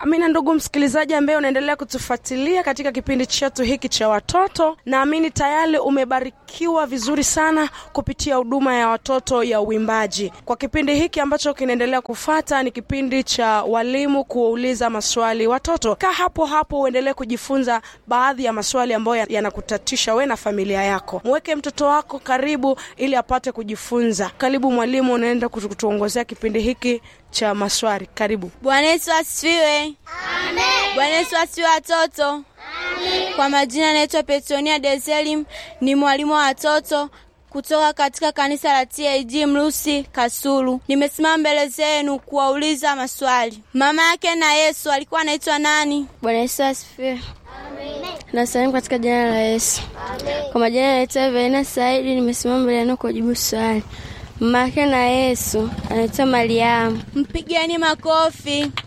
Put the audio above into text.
Amina, ndugu msikilizaji ambaye unaendelea kutufuatilia katika kipindi chetu hiki cha watoto, naamini tayari umebarikiwa vizuri sana kupitia huduma ya watoto ya uimbaji. Kwa kipindi hiki ambacho kinaendelea kufata, ni kipindi cha walimu kuwauliza maswali watoto. Kaa hapo hapo uendelee kujifunza baadhi ya maswali ambayo yanakutatisha we na familia yako. Mweke mtoto wako karibu ili apate kujifunza. Karibu mwalimu, unaenda kutuongozea kipindi hiki cha maswali. Karibu. Bwana Yesu asifiwe. Bwana Yesu asifiwe watoto. Kwa majina naitwa Petronia Deselim, ni mwalimu wa watoto kutoka katika kanisa la TAG Mrusi Kasulu. Nimesimama mbele zenu kuwauliza maswali. Mama yake na Yesu alikuwa anaitwa nani? Bwana Yesu asifiwe. Nasalimu katika jina la Yesu. Kwa majina naitwa Verena Saidi, nimesimama mbele yenu kujibu swali. Mama yake na Yesu anaitwa Mariamu. Mpigeni makofi.